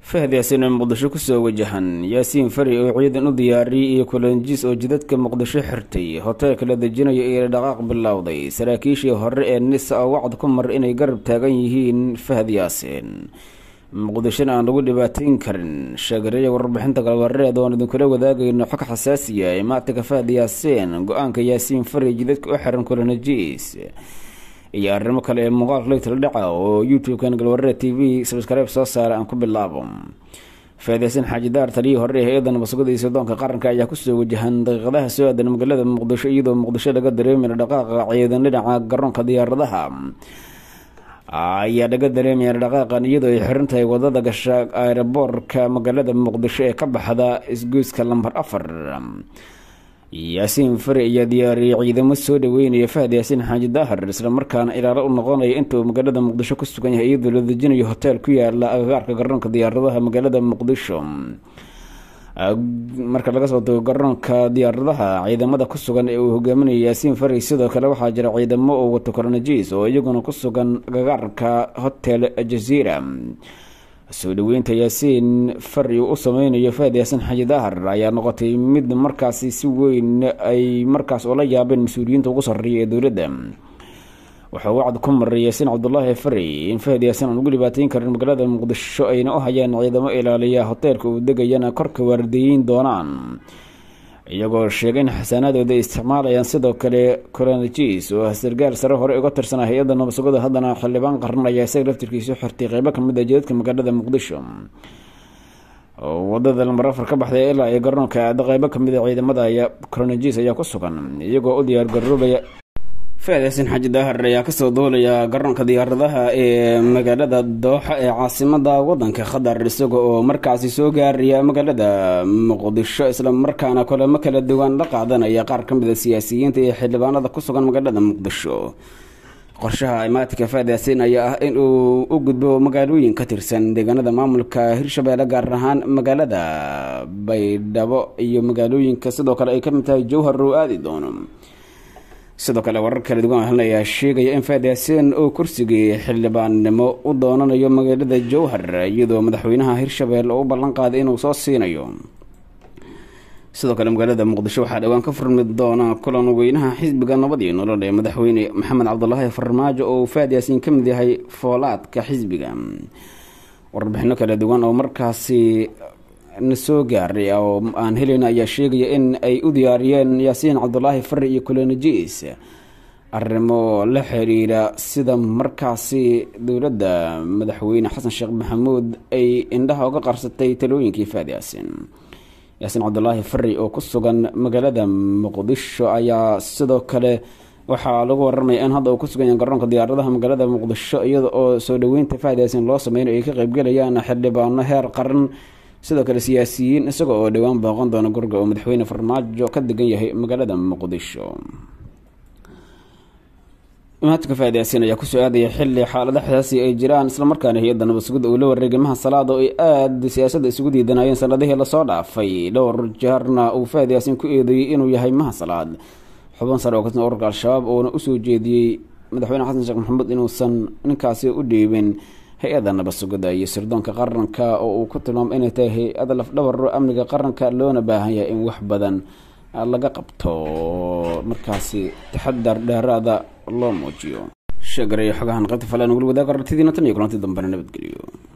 fahd yaasiin oo muqdisho kusoo wajahan yaasiin fari oo ciidan u diyaariyey iyo kulanjiis oo jidadka muqdisho xirtay hoteelka la dejinayo iyo dhaqaaq bilowday saraakiishii hore ee nisa oo wacd ku mar inay garab taagan yihiin fahd yaasiin muqdishona aan lagu dhibaateyn karin sheegareeya warbixinta galwareed oon idinkula wadaagayno xog xasaasiya ee maatinka fahd yaasiin go-aanka yaasiin fari jidadka u xiran kulanjiis iyo arrimo kale ee muuqaalka leytala dhaca oo youtube-kan galwaree t v sabskribe soo saara aan ku bilaabo faadeysan xaaji daar taliyii hore ee hay-adda nabadsuguda iyo sirdoonka qaranka ayaa kusoo wajahan daqiiqadaha soo aadan magaalada muqdisho iyadoo muqdisho laga dareemaya dhaqaaqa ciidan dhinaca garoonka diyaaradaha ayaa laga dareemaya dhaqaaqan iyadoo ay xiran tahay wadada gasha aeroboorka magaalada muqdisho ee ka baxda isgoyska lambar afar yaasiin fari ayaa diyaariyey ciidamo soo dhaweynaya fahd yaasiin xaaji daahir islamarkaana ilaalo u noqonaya inta uu magaalada muqdisho ku sugan yahay iyadoo la dejinayo hoteel ku yaala agagaarka garoonka diyaaradaha magaalada muqdisho marka laga soo tago garoonka diyaaradaha ciidamada ku sugan ee uu hogaaminaya yaasiin fari sidoo kale waxaa jira ciidamo oo wato koronajiis oo iyaguna ku sugan agagaarka hotel jaziira soo dhaweynta yaasiin fari uu u sameynayo fahad yaasiin xaji daahar ayaa noqotay mid markaasi si weyn ay markaas oola yaabeen mas-uuliyiinta ugu sarreeya ee dowladda wuxuu wacd ku maray yaasiin cabdulaahi fari in fahad yaasiin aan ugu dhibaateyn karin magaalada muqdisho ayna u hayaan ciidamo ilaaliya hoteelka uu degayana korka waardeeyin doonaan iyagoo sheegay in xasaanaadooda ay isticmaalayaan sidoo kale coronajis oo sargaal sare hore uga tirsanaa hay-adda nabadsugada haddana xildhibaan qaran ayaa isaga laftirkiisu xirtay qeybo kamid a jidadka magaalada muqdisho wadada lambar afar ka baxday ilaa iyo garoonka aada qeybo kamid a ciidamada ayaa coronajis ayaa ku sugan iyagoo u diyaar garoobaya faadeysan xaji daahir ayaa kasoo duulaya garoonka diyaaradaha ee magaalada dooxa ee caasimada wadanka qatar isaga oo markaasi soo gaaraya magaalada muqdisho islamarkaana kulamo kala duwan la qaadanaya qaar kamid a siyaasiyiinta iyo xildhibaanada ku sugan magaalada muqdisho qorshaha imaatinka faad yaasiin ayaa ah in uu u gudbo magaalooyin ka tirsan deegaanada maamulka hirshabeelle gaar ahaan magaalada baydhabo iyo magaalooyinka sidoo kale ay kamid tahay jowhar oo aadi doono sidoo kale warar kala duwan halna ayaa sheegaya in faad yaasiin uu kursigii xildhibaannimo u doonanayo magaalada jowhar iyadoo madaxweynaha hirshabelle uu ballan qaaday inuu soo siinayo sidoo kale magaalada muqdisho waxaa dhowaan ka furmi doona kulan weynaha xisbiga nabad iyo nolol ee madaxweyne maxamed cabdulaahi farmaajo oo faad yaasiin ka mid yahay foolaadka xisbiga warbixino kala duwan oo markaasi na soo gaaray oo aan heleyna ayaa sheegaya in ay u diyaariyeen yaasiin cabdulaahi fari iyo kulanajis arrimo la xiriira sida markaasi dowladda madaxweyne xasan sheekh maxamuud ay indhaha uga qarsatay talooyinkii faad yaasiin yaasiin cabdulaahi fari oo ku sugan magaalada muqdisho ayaa sidoo kale waxaa lagu waramaya in hadda uu ku sugan yahay garoonka diyaaradaha magaalada muqdisho iyada oo soo dhaweynta faad yaasiin loo sameynayo ay ka qeybgalayaan xildhibaano heer qaran sidoo kale siyaasiyiin isaga oo dhowaan booqan doona guriga oo madaxweyne farmaajo ka degan yahay magaalada muqdisho imaatinka faad yaasiin ayaa kusoo aadaya xili xaalada xasaasi ay jiraan islamarkaana hay-adda nabadsugida uu la wareegay maha salaada oo ay aada siyaasadda isugu diidanayeen sanadihii lasoo dhaafay dhowr jeerna uu faad yaasiin ku eedeeyey inuu yahay maha salaad xubin sare oo katirsan ururka al-shabaab uuna usoo jeediyey madaxweyne xasan sheekh maxamuud inuusan ninkaasi u dhiibin hay-adda nabadsugida iyo sirdoonka qaranka oo uu ku tilmaamay inay tahay hay-ada lafdhabaro amniga qaranka loona baahan yahay in wax badan laga qabto markaasi taxadar dheeraada loo muujiyo sheegareeyo xogahan qaybta fale nugula wadaaga aragtidiina tan iyo kulanti dambena nabadgeliyo